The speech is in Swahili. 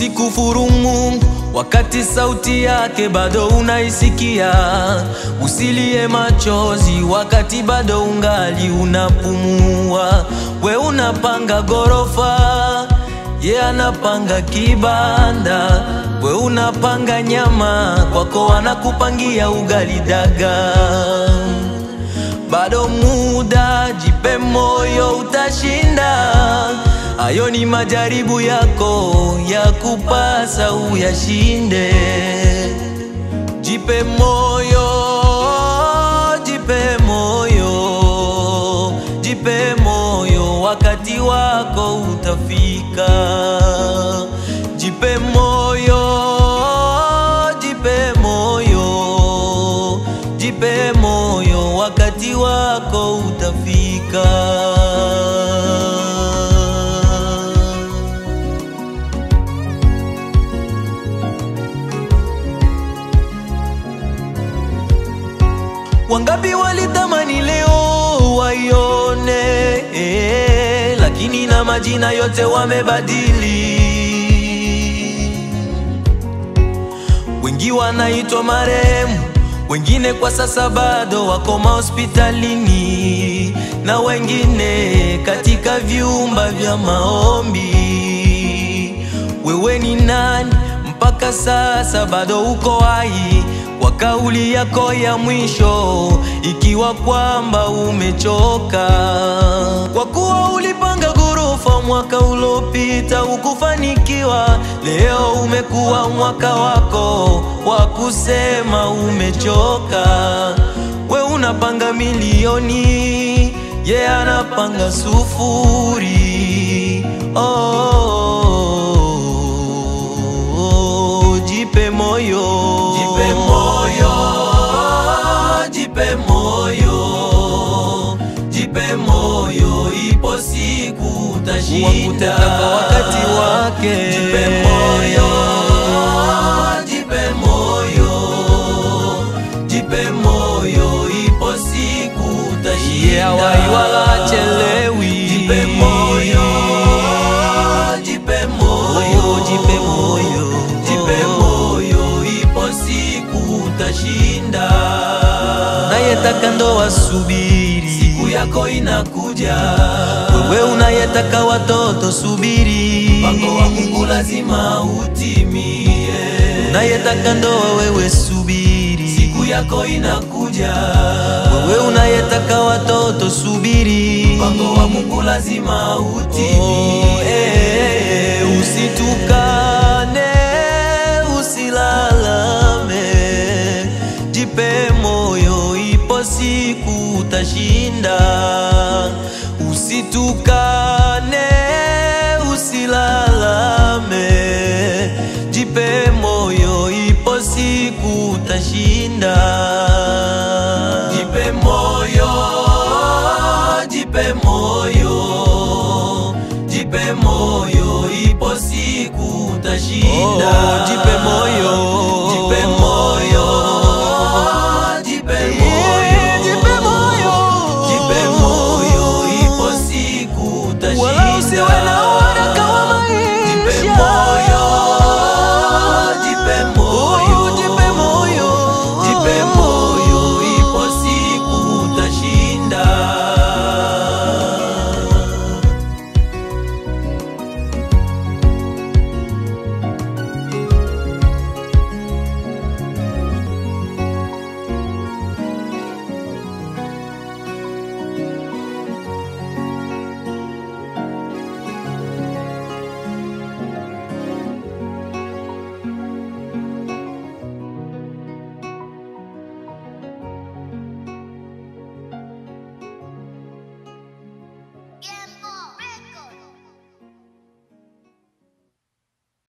Usikufuru Mungu wakati sauti yake bado unaisikia. Usilie machozi wakati bado ungali unapumua. We unapanga gorofa, ye anapanga kibanda. We unapanga nyama, kwako wanakupangia ugali daga. Bado muda, jipe moyo, utashinda. Hayo ni majaribu yako ya kupasa uyashinde. Jipe moyo, jipe moyo, jipe moyo, wakati wako utafika. Jipe moyo, jipe moyo, jipe moyo, wakati wako utafika. Wangapi walitamani leo waione eh, lakini na majina yote wamebadili. Wengi wanaitwa marehemu, wengine kwa sasa bado wako mahospitalini, na wengine katika vyumba vya maombi. Wewe ni nani mpaka sasa bado uko hai? Kwa kauli yako ya mwisho, ikiwa kwamba umechoka, kwa kuwa ulipanga ghorofa mwaka uliopita ukufanikiwa, leo umekuwa mwaka wako wa kusema umechoka. We unapanga milioni, ye yeah, anapanga sufuri. Oh, oh, oh, jipe moyo, Jipe moyo, jipe moyo, jipe moyo, ipo siku utashinda. wakutenda kwa wakati wake. Jipe moyo, jipe moyo, jipe moyo, ipo siku utashinda. Yeah, hawai wala hachelewi. Jipe moyo, jipe moyo, Oh, jipe moyo. jipe moyo, ipo siku utashinda. Unayetaka ndoa subiri, Siku yako inakuja, wewe unayetaka watoto subiri, mpango wa Mungu lazima utimie. unayetaka ndoa wewe subiri, Siku yako inakuja, wewe unayetaka watoto subiri, mpango wa Mungu lazima Oh, utimie. eh, usitukane, usilalame, jipe moyo, ipo siku utashinda. Usitukane, usilalame, jipe moyo, ipo siku utashinda. Jipe moyo, jipe moyo, jipe moyo, ipo siku utashinda. Oh, jipe